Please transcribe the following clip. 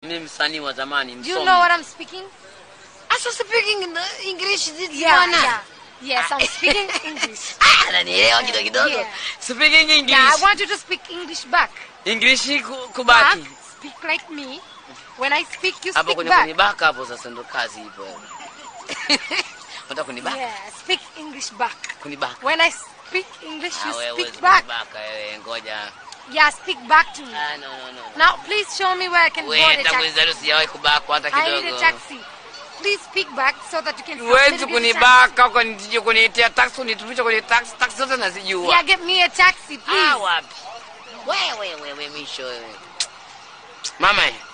Mimi msanii wa zamani Do you msomi. know what I'm speaking? Asa speaking in the English this Yeah, bwana. yeah. Yes, I'm speaking English. Ah, ananielewa kidogo kidogo. Yeah. Speaking English. Yeah, I want you to speak English back. English ku- Back, kubaki. speak like me. When I speak, you Hapo speak kwenye back. kunibaka hapo sasa ndo kazi ipo. Unataka kunibaka? Yeah, speak English back. Kunibaka. When I speak English, Ah, you wewe speak huwezi back. kunibaka wewe, ngoja. Yeah, speak back to me. Ah, no, no, no. Now, please show me where I can Wewe board a tangu taxi. nizaliwe sijawahi kubakwa hata I need a kidogo. taxi. Please speak back so that you can. Huwezi let me get a kunibaka ukanitija kuniitia taksi unitumisha kwenye taksi taksi zote taxi. nazijua. Yeah, get me a taxi, Ah, please. wapi? Wewe wewe wewe misho wewe. Mama,